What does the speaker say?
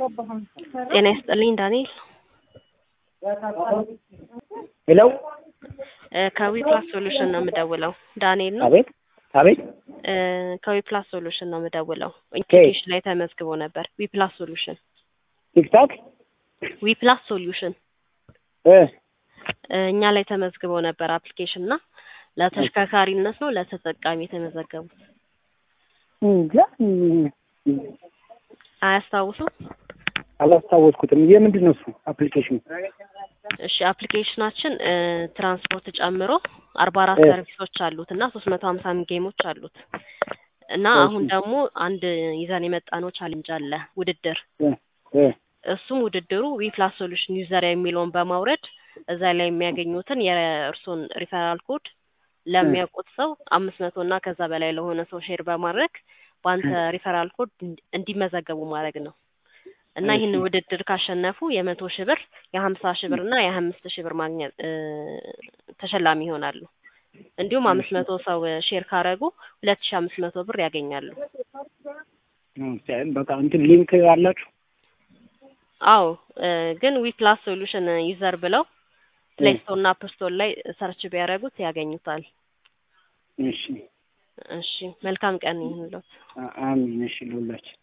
ጤና ይስጥልኝ ዳንኤል ሄሎ ከዊፕላስ ሶሉሽን ነው የምደውለው። ዳንኤል ነው። አቤት አቤት እ ከዊፕላስ ሶሉሽን ነው የምደውለው። ኢንስቲትዩሽን ላይ ተመዝግቦ ነበር። ዊፕላስ ሶሉሽን ቲክታክ ዊፕላስ ሶሉሽን እ እ እኛ ላይ ተመዝግበው ነበር አፕሊኬሽን እና ለተሽከርካሪነት ነው ለተጠቃሚ የተመዘገቡት። እንጃ አያስታውሱም? አላስታወስኩትም። የምንድን ነው እሱ አፕሊኬሽኑ? እሺ አፕሊኬሽናችን እ ትራንስፖርት ጨምሮ አርባ አራት እ ሰርቪሶች አሉት እና ሶስት መቶ ሀምሳ ጌሞች አሉት እና እሺ አሁን ደግሞ አንድ ይዘን የመጣነው ቻሌንጅ አለ ውድድር እ እ እሱም ውድድሩ ዊፕላስ ሶሉሽን ዩዘር የሚለውን በማውረድ እዛ ላይ የሚያገኙትን የእርሶን ሪፈራል ኮድ እ ለሚያውቁት ሰው አምስት መቶ እና ከዛ በላይ ለሆነ ሰው ሼር በማድረግ በአንተ እ ሪፈራል ኮድ እንዲ- እንዲመዘገቡ ማድረግ ነው እና እሺ ይህን ውድድር ካሸነፉ የመቶ ሺህ ብር የሀምሳ ሺህ ብር እና የሀያ አምስት ሺህ ብር ማግኘት እ ተሸላሚ ይሆናሉ። እንዲሁም አምስት እሺ መቶ ሰው ሼር ካረጉ ሁለት ሺህ አምስት መቶ ብር ያገኛሉ። ኦኬ፣ በቃ እንትን ሊንክ አላችሁ? አዎ እ ግን ዊፕላስ ሶሉሽን ዩዘር ብለው እ ፕሌይ ስቶር እና አፕ ስቶር ላይ ሰርች ቢያደርጉት ያገኙታል። እሺ እሺ መልካም ቀን ይሁንልዎት። አ- አሜን። እሺ ለሁላችን